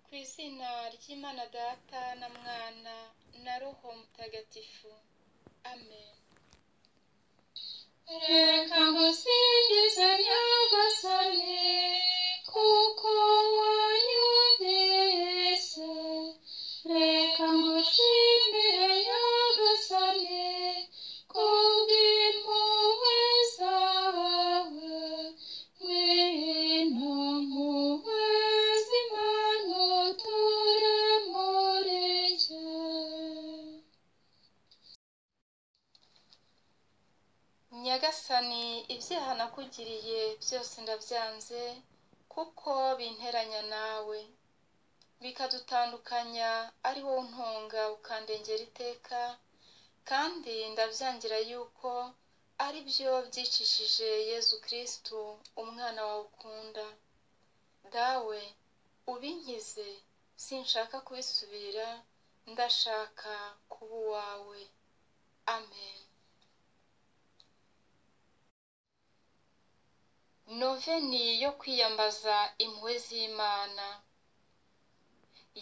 ku izina ry'imana data na mwana na roho mutagatifu amen reka ngusingize nyagasani kuko wanyumvise reka ngushimire nyagasani kubw'impuhwe zawe ngwino mpuhwe z'imana uture muri jye nyagasani ibyaha nakugiriye byose ndabyanze kuko binteranya nawe bikadutandukanya ari wowe untunga ukandengera iteka kandi ndabyangira yuko ari byo byicishije yezu kirisitu umwana wawe ukunda dawe ubinkize sinshaka kubisubira ndashaka kuba uwawe amen noveni yo kwiyambaza impuhwe z'imana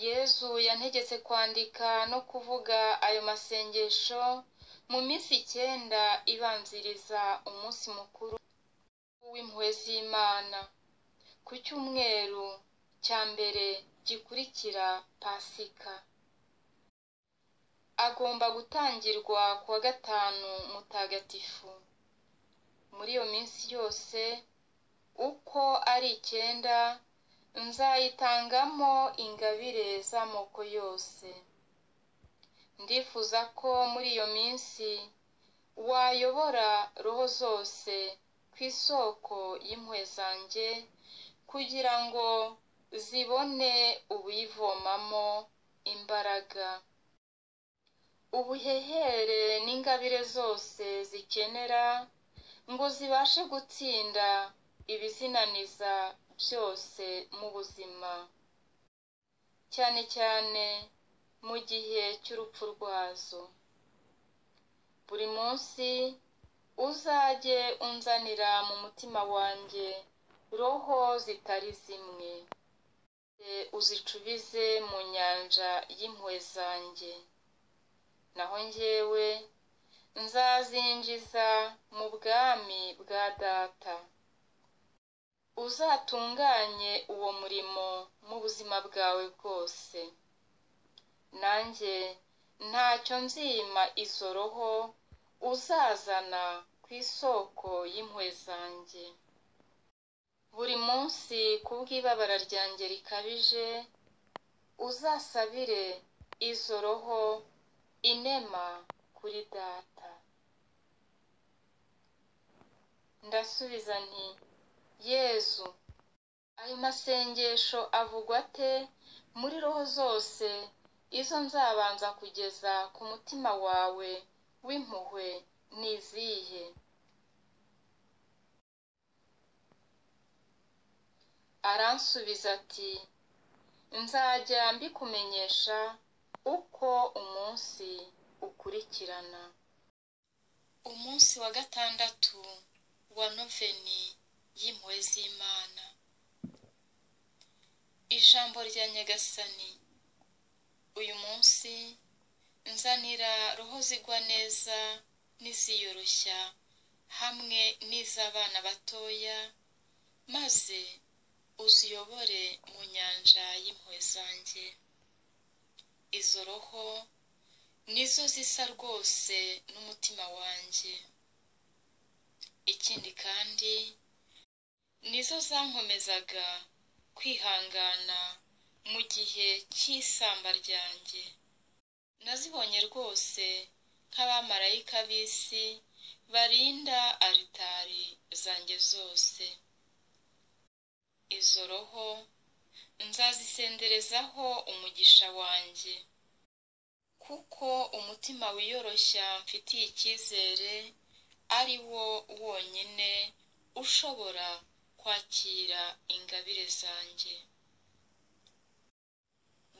yezu yantegetse kwandika no kuvuga ayo masengesho mu minsi icyenda ibanziriza umunsi mukuru w'impuhwe z'imana ku cyumweru cya mbere gikurikira pasika agomba gutangirwa ku wa gatanu mutagatifu muri iyo minsi yose uko ari icyenda nzayitangamo ingabire z'amoko yose ndifuza ko muri iyo minsi wayobora roho zose ku isoko y'impuhwe zanjye kugira ngo zibone ubuyivomamo imbaraga ubuhehere n'ingabire zose zikenera ngo zibashe gutsinda ibizinaniza byose mu buzima cyane cyane mu gihe cy'urupfu rwazo buri munsi uzajye unzanira mu mutima wanjye roho zitari zimwe E, uzicubize mu nyanja y'impuhwe zanjye naho njyewe nzazinjiza mu bwami bwa data uzatunganye uwo murimo mu buzima bwawe bwose nanjye ntacyo nzima izo roho uzazana ku isoko y'impuhwe zanjye buri munsi kubw'ibabara ryanjye rikabije uzasabire izo roho inema kuri data ndasubiza nti yezu ayo masengesho avugwa ate muri roho zose izo nzabanza kugeza ku mutima wawe w'impuhwe ni izihe aransubiza ati nzajya mbikumenyesha uko umunsi ukurikirana umunsi wa gatandatu wa noveni y'impuhwe z'imana ijambo rya nyagasani uyu munsi nzanira roho zigwa neza n'iziyoroshya hamwe n'iz'abana batoya maze uziyobore mu nyanja y'impuhwe zanjye izo roho nizo zisa rwose n'umutima wanjye ikindi kandi nizo zankomezaga kwihangana mu gihe cy'isamba ryanjye nazibonye rwose nk'abamarayika b'isi barinda aritari zanjye zose izo roho nzazisenderezaho umugisha wanjye kuko umutima wiyoroshya mfitiye icyizere ari wo wonyine ushobora kwakira ingabire zanjye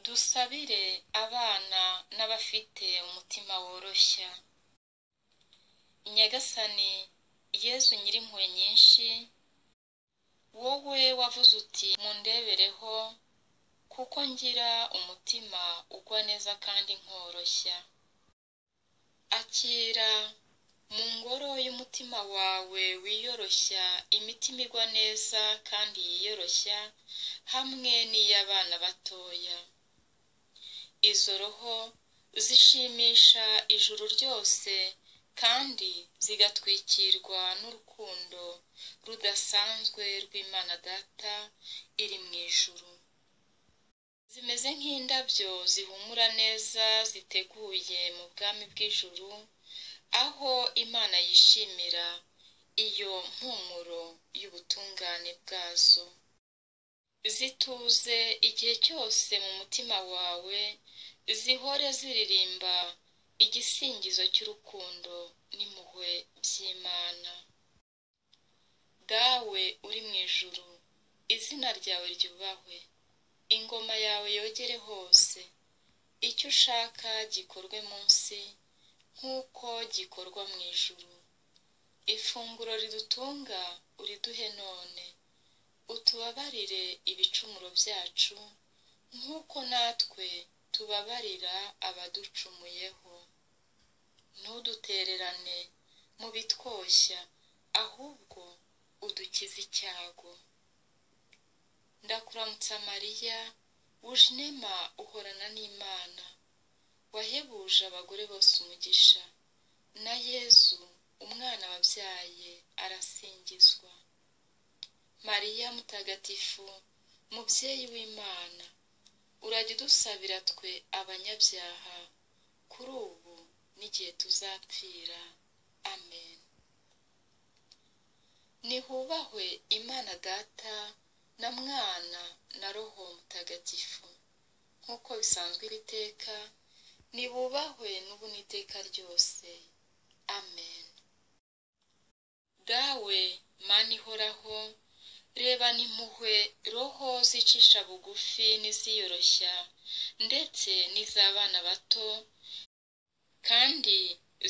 dusabire abana n'abafite umutima woroshya nyagasani yezu nyirimpuhwe nyinshi wowe wavuze uti mundebereho kuko ngira umutima ugwa neza kandi nkoroshya akira mu ngoro y'umutima wawe wiyoroshya imitima igwa neza kandi yiyoroshya hamwe n'iy'abana batoya izo roho zishimisha ijuru ryose kandi zigatwikirwa n'urukundo rudasanzwe rw'imana data iri mu ijuru zimeze nk'indabyo zihumura neza ziteguye mu bwami bw'ijuru aho imana yishimira iyo mpumuro y'ubutungane bwazo zituze igihe cyose mu mutima wawe zihore ziririmba igisingizo cy'urukundo n'impuhwe by'imana dawe uri mu ijuru izina ryawe ryubahwe ingoma yawe yogere hose icyo ushaka gikorwe munsi nk'uko gikorwa mu ijuru ifunguro ridutunga uriduhe none utubabarire ibicumuro byacu nk'uko natwe tubabarira abaducumuyeho ntudutererane mu bitwoshya ahubwo udukize icyago ndakuramutsa mariya wuje inema uhorana n'imana wahebuje abagore bose umugisha na yezu umwana wabyaye arasingizwa mariya mutagatifu mubyeyi w'imana urajya udusabira twe abanyabyaha kuri ubu n'igihe tuzapfira amen nihubahwe imana data na mwana na roho mutagatifu nk'uko bisanzwe iteka nibubahwe n'ubu n'iteka ryose amen dawe mani ihoraho reba n'impuhwe roho zicisha bugufi n'iziyoroshya ndetse n'iz'abana bato kandi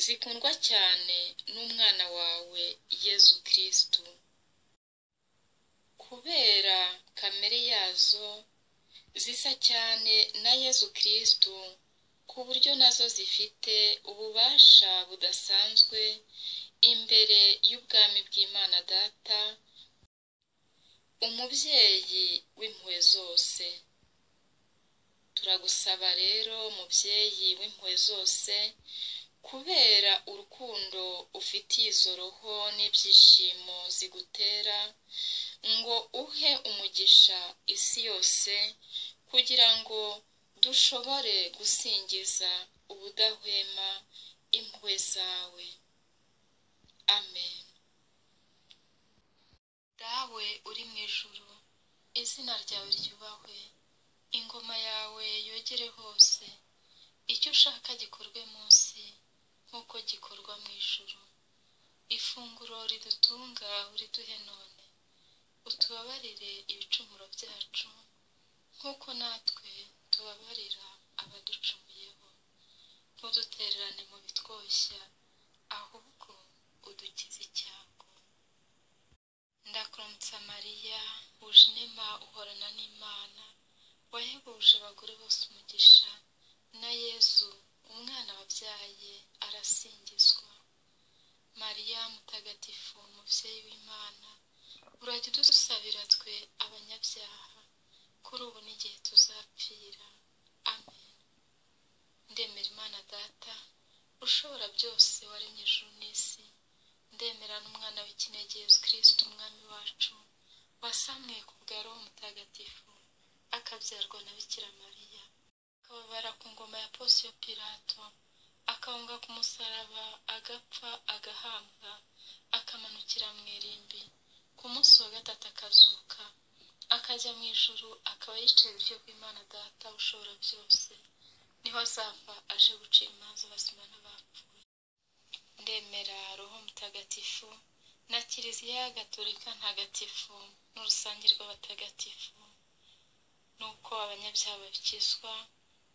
zikundwa cyane n'umwana wawe yezu kirisitu kubera kamere yazo zisa cyane na yezu kirisitu ku buryo nazo zifite ububasha budasanzwe imbere y'ubwami bw'imana data umubyeyi w'impuhwe zose turagusaba rero mubyeyi w'impuhwe zose kubera urukundo ufitiye izo roho n'ibyishimo zigutera ngo uhe umugisha isi yose kugira ngo dushobore gusingiza ubudahwema impuhwe zawe amen dawe uri mu ijuru izina ryawe ryubahwe ingoma yawe yogere hose icyo ushaka gikorwe munsi nk'uko gikorwa mu ijuru ifunguro ridutunga uriduhe none utubabarire ibicumuro byacu nk'uko natwe tubabarira abaducumuyeho ntudutererane mu bitwoshya ahubwo udukize icyago ndakuramutsa mariya wuje inema uhorana n'imana wahebuje abagore bose umugisha na yezu umwana wabyaye arasingizwa mariya mutagatifu umubyeyi w'imana urajya udusabira twe abanyabyaha kuri ubu n'igihe tuzapfira amen ndemera imana data ushobora byose waremye ijuru n'isi ndemera n'umwana w'ikinege yezu kirisitu umwami wacu wasamwe ku bwa roho mutagatifu akabyarwa na bikira mariya akababara ku ngoma ya posiyo pirato akahunga ku musaraba agapfa agahambwa akamanukira mu irimbi ku munsi wa gatatu akazuka akajya mu ijuru akaba yicaye iburyo bw'imana data ushobora byose niho azava aje gucira imanza abazima n'abapfuye ndemera roho mutagatifu na kiliziya gatolika ntagatifu n'urusange rw'abatagatifu nuko abanyabyaha bakizwa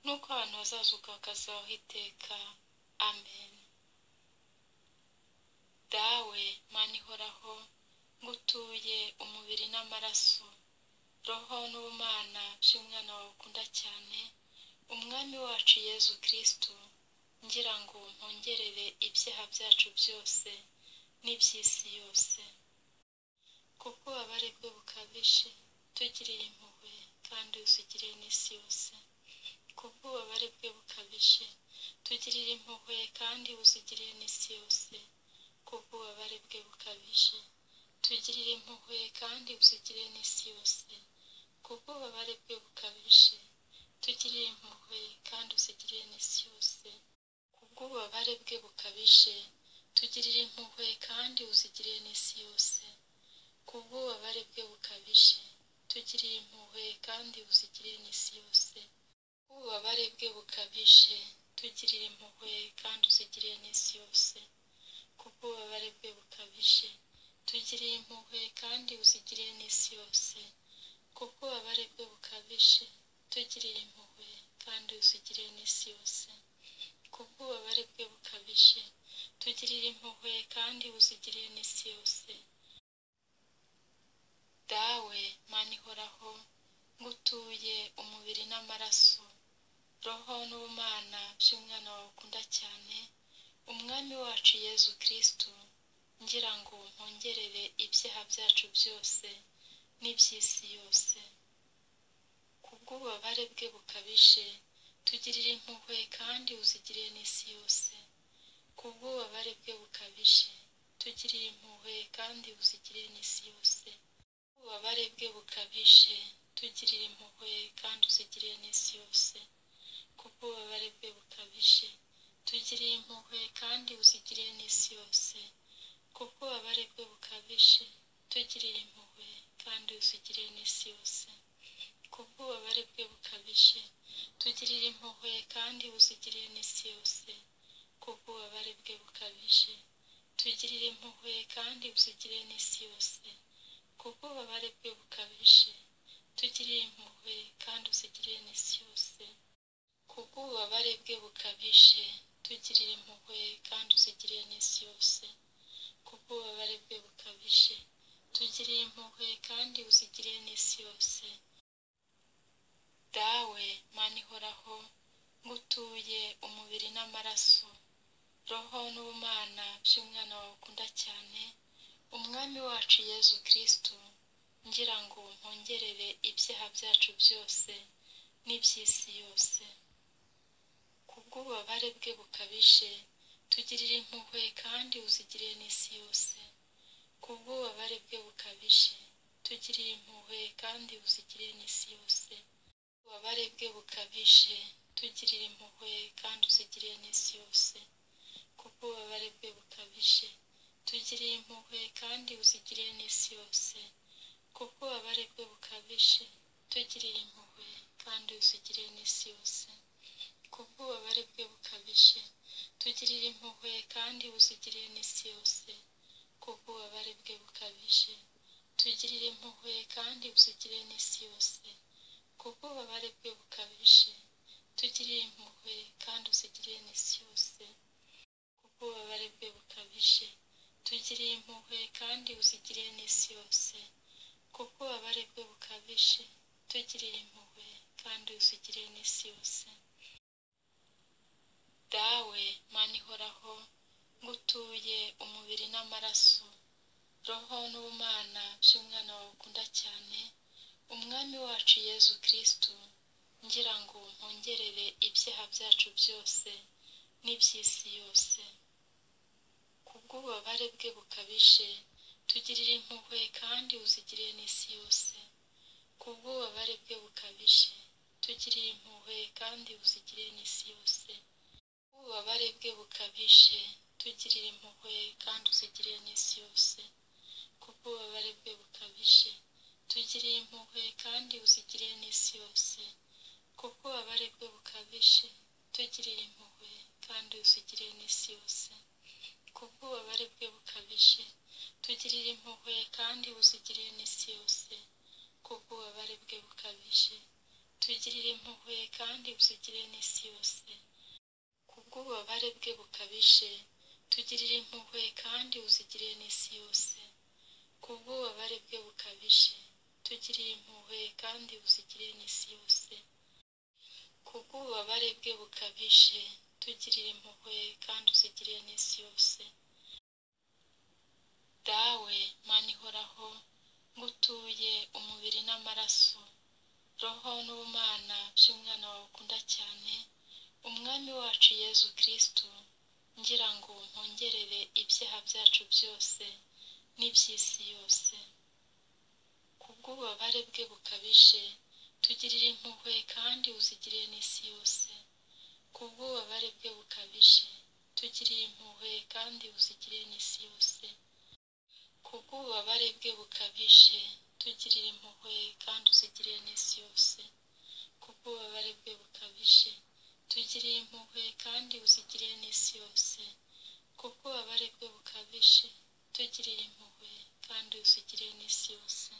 nuko abantu bazazuka bakazabaho iteka amen dawe mani ihoraho ngutuye umubiri n'amaraso roho n'ubumana by'umwana wawe ukunda cyane umwami wacu yezu kirisitu ngira ngo mpongerere ibyaha byacu byose n'iby'isi yose kuko ububabare bwe bukabije tugiriye impuhwe kandi uzigiriye n'isi yose kuko ububabare bwe bukabije tugirire impuhwe kandi uzigiriye n'isi yose kuko ububabare bwe bukabije tugirire impuhwe kandi uzigiriye n'isi yose kuko ububabare bwe bukabije tugirire impuhwe kandi uzigiriye n'isi yose kubw'ububabare bwe bukabije tugirire impuhwe kandi uzigiriye n'isi yose kubw'ububabare bwe bukabije tugirire impuhwe kandi uzigiriye n'isi yose ububabare bwe bukabije tugirire impuhwe kandi uzigiriye n'isi yose kubw'ububabare bwe bukabije tugirire impuhwe kandi uzigiriye n'isi yose kubw'ububabare bwe bukabije tugirire impuhwe kandi uzigiriye n'isi yose kubw'ububabare bwe bukabije tugirire impuhwe kandi uzigiriye n'isi yose dawe mana ihoraho ngutuye umubiri n'amaraso roho n'ubumana by'umwana wawe ukunda cyane umwami wacu yezu kirisitu ngira ngo mpongerere ibyaha byacu byose n'iby'isi yose kubw'ububabare bwe bukabije tugirire impuhwe kandi uzigiriye n'isi yose kubw'ububabare bwe bukabije tugirire impuhwe kandi uzigiriye n'isi yose ububabare bwe bukabije tugirire impuhwe kandi uzigiriye n'isi yose kuko ububabare bwe bukabije tugirire impuhwe kandi uzigiriye n'isi yose kuko ububabare bwe bukabije tugirire impuhwe kandi uzigiriye n'isi yose kuko ububabare bwe bukabije tugirire impuhwe kandi uzigiriye n'isi yose kuko ububabare bwe bukabije tugirire impuhwe kandi uzigiriye n'isi yose kuko ububabare bwe bukabije tugirire impuhwe kandi uzigiriye n'isi yose kuko ububabare bwe bukabije tugirire impuhwe kandi uzigiriye n'isi yose kuko ububabare bwe bukabije tugirire impuhwe kandi uzigiriye n'isi yose dawe mana ihoraho ngutuye umubiri n'amaraso roho n'ubumana by'umwana wawe ukunda cyane umwami wacu yezu kirisitu ngira ngo mpongerere ibyaha byacu byose n'iby'isi yose kubw'ububabare bwe bukabije tugirire impuhwe kandi uzigiriye n'isi yose kubw'ububabare bwe bukabije tugirire impuhwe kandi uzigiriye n'isi yose ububabare bwe bukabije tugirire impuhwe kandi uzigiriye n'isi yose kuko ububabare bwe bukabije tugirire impuhwe kandi uzigiriye n'isi yose kuko ububabare bwe bukabije tugirire impuhwe kandi uzigiriye n'isi yose kuko ububabare bwe bukabije tugirire impuhwe kandi uzigiriye n'isi yose kuko ububabare bwe bukabije tugirire impuhwe kandi uzigiriye n'isi yose kuko ububabare bwe bukabije tugirire impuhwe kandi uzigiriye n'isi yose kuko ububabare bwe bukabije tugirire impuhwe kandi uzigiriye n'isi yose kuko ububabare bwe bukabije tugirire impuhwe kandi uzigiriye n'isi yose dawe mana ihoraho ngutuye umubiri n'amaraso roho n'ubumana by'umwana wawe ukunda cyane umwami wacu yezu kirisitu ngira ngo mpongerere ibyaha byacu byose n'iby'isi yose kubw'ububabare bwe bukabije tugirire impuhwe kandi uzigiriye n'isi yose kubw'ububabare bwe bukabije tugirire impuhwe kandi uzigiriye n'isi yose ububabare bwe bukabije tugirire impuhwe kandi uzigiriye n'isi yose kuko ububabare bwe bukabije tugirire impuhwe kandi uzigiriye n'isi yose kuko ububabare bwe bukabije tugirire impuhwe kandi uzigiriye n'isi yose kuko ububabare bwe bukabije tugirire impuhwe kandi uzigiriye n'isi yose kuko ububabare bwe bukabije tugirire impuhwe kandi uzigiriye n'isi yose kubw'ububabare bwe bukabije tugirire impuhwe kandi uzigiriye n'isi yose kubw'ububabare bwe bukabije tugiriye impuhwe kandi uzigire n'isi yose kubw'ububabare bwe bukabije tugirire impuhwe kandi uzigire n'isi yose dawe mana ihoraho ngutuye umubiri n'amaraso roho n'ubumana by'umwana wawe ukunda cyane umwami wacu yezu kirisitu ngira ngo mpongerere ibyaha byacu byose n'iby'isi yose kubw'ububabare bwe bukabije tugirire impuhwe kandi uzigire n'isi yose kubw'ububabare bwe bukabije tugirire impuhwe kandi uzigire n'isi yose kubw'ububabare bwe bukabije tugirire impuhwe kandi uzigire n'isi yose kubw'ububabare bwe bukabije tugirire impuhwe kandi uzigire n'isi yose kubw'ububabare bwe bukabije tugirire impuhwe kandi uzigire n'isi yose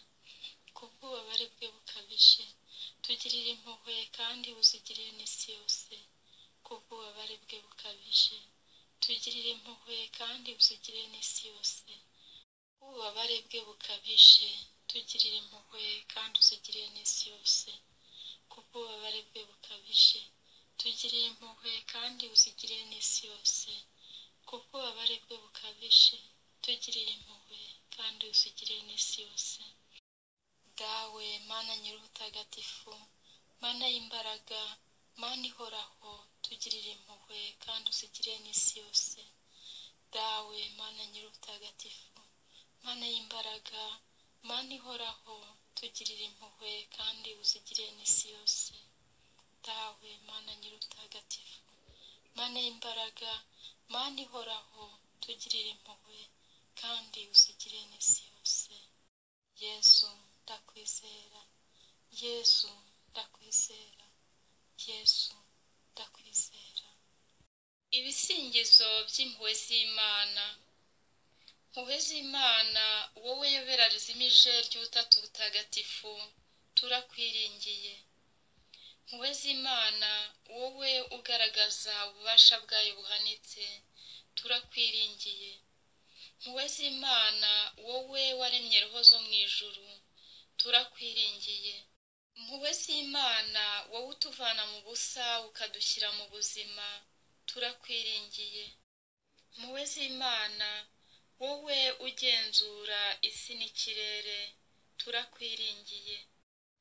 kubw'ububabare bwe bukabije tugirire impuhwe kandi uzigire n'isi yose kubw'ububabare bwe bukabije tugirire impuhwe kandi uzigire n'isi yose ububabare bwe bukabije tugirire impuhwe kandi uzigire n'isi yose kubw'ububabare bwe bukabije tugirire impuhwe kandi uzigire n'isi yose kubw'ububabare bwe bukabije tugirire impuhwe kandi uzigire n'isi yose dawe mana nyir'ubutagatifu mana y'imbaraga mana ihoraho tugirire impuhwe kandi uzigire n'isi yose dawe mana nyir'ubutagatifu mana y'imbaraga mana ihoraho tugirire impuhwe kandi uzigire n'isi yose dawe mana nyir'ubutagatifu mana y'imbaraga mana ihoraho tugirire impuhwe kandi uzigire n'isi yose yesu ndakwizera yesu ndakwizera yesu ndakwizera ibisingizo by'impuhwe z'imana mpuhwe z'imana wowe yobera rizimije ry'ubutatu butagatifu turakwiringiye mpuhwe z'imana wowe ugaragaza ububasha bwayo buhanitse turakwiringiye mpuhwe z'imana wowe waremye roho zo mu ijuru turakwiringiye mpuhwe z'imana wowe utuvana mu busa ukadushyira mu buzima turakwiringiye mpuhwe z'imana wowe ugenzura isi n'ikirere turakwiringiye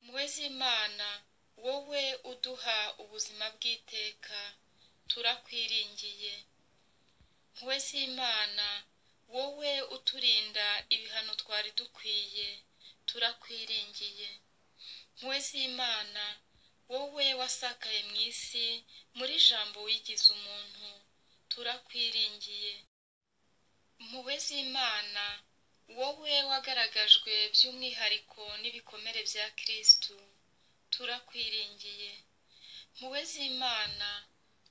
mpuhwe z'imana wowe uduha ubuzima bw'iteka turakwiringiye mpuhwe z'imana wowe uturinda ibihano twari dukwiye turakwiringiye mpuhwe z'imana wowe wasakaye mu isi muri jambo wigize umuntu turakwiringiye mpuhwe z'imana wowe wagaragajwe by'umwihariko n'ibikomere bya kirisitu turakwiringiye mpuhwe z'imana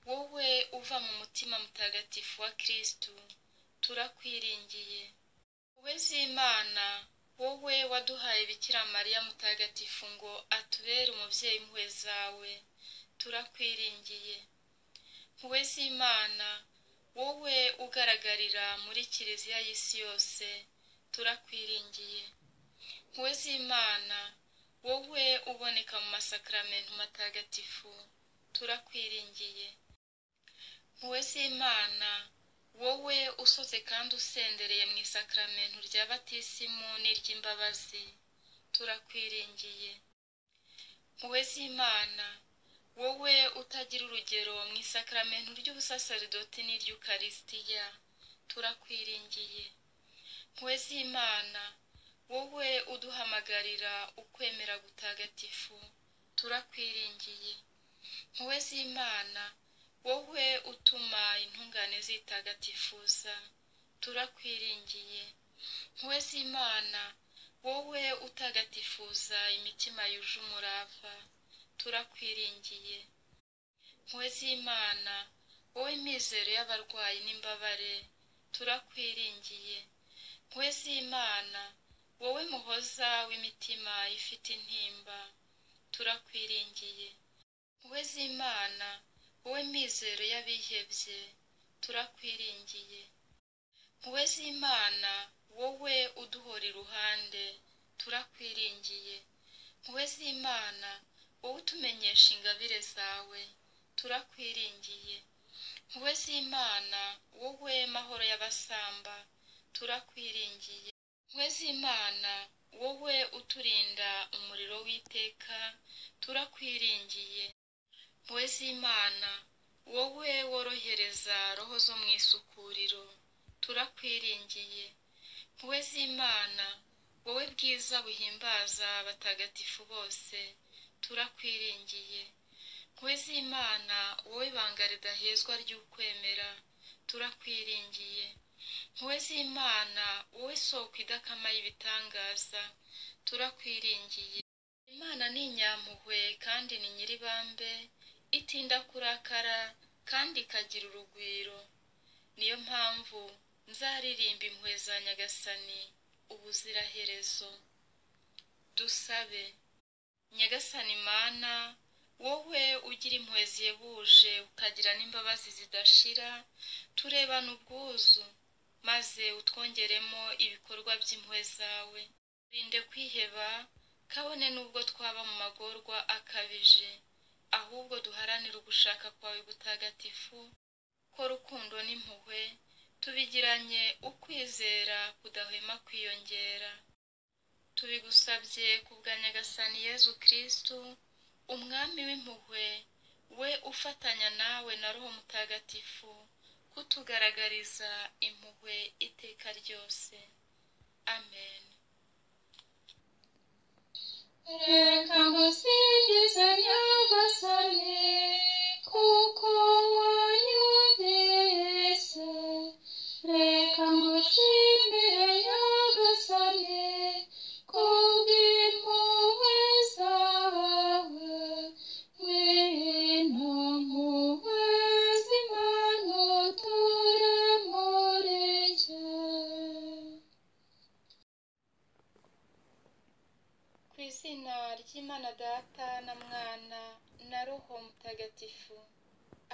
wowe uva mu mutima mutagatifu wa kirisitu turakwiringiye mpuhwe z'imana wowe waduhaye bikira mariya mutagatifu ngo atubere umubyeyi impuhwe zawe turakwiringiye mpuhwe z'imana wowe ugaragarira muri kiliziya y'isi yose turakwiringiye mpuwe z'imana wowe uboneka mu masakaramentu matagatifu turakwiringiye mpuwe z'imana wowe usoze kandi usendereye mu isakaramentu rya batisimu n'iry'imbabazi turakwiringiye mpuwe z'imana wowe utagira urugero mu isakaramentu ry'ubusasaridoti n'iry'ukarisitiya turakwiringiye mpuwe z'imana wowe uduhamagarira ukwemera gutagatifu turakwiringiye mpuwe z'imana wowe utuma intungane zitagatifuza turakwiringiye mpuwe z'imana wowe utagatifuza imitima yuje umurava turakwiringiye mpuwe z'imana wowe mizero y'abarwayi n'imbabare turakwiringiye mpuwe z'imana wowe muhoza w'imitima ifite intimba turakwiringiye mpuwe z'imana wowe mizero y'abihebye turakwiringiye mpuwe z'imana wowe uduhora iruhande turakwiringiye wowe z'imana wowe utumenyesha ingabire zawe turakwiringiye wowe z'imana wowe mahoro y'abasamba turakwiringiye wowe z'imana wowe uturinda umuriro w'iteka turakwiringiye wowe z'imana wowe worohereza roho zo mu isukuriro turakwiringiye wowe z'imana wowe bwiza buhimbaza abatagatifu bose turakwiringiye wowe z'imana wowe ibanga ridahezwa ry'ukwemera turakwiringiye wowe z'imana wowe soko idakama y'ibitangaza turakwiringiye imana ni inyampuhwe kandi ni nyiribambe itinda kurakara kandi ikagira urugwiro niyo mpamvu nzaririmba impuhwe za nyagasani ubuziraherezo dusabe nyagasani mana wowe ugira impuhwe zihebuje ukagira n'imbabazi zidashira turebana ubwuzu maze utwongeremo ibikorwa by'impuhwe zawe rinde kwiheba kabone n'ubwo twaba mu magorwa akabije ahubwo duharanire ugushaka kwawe gutagatifu ko rukundo n'impuhwe tubigiranye ukwizera kudahwema kwiyongera tubigusabye ku bwa nyagasani yezu kirisitu umwami w'impuhwe we ufatanya nawe na roho mutagatifu kutugaragariza impuhwe iteka ryose amen reka ngusingize nyagasani kuko wanyumvise reka ngushimire nyagasani kubw'impuhwe zawe ngwino mpuhwe z'imana uturemurije ku izina ry'imana data na mwana na roho mutagatifu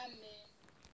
amen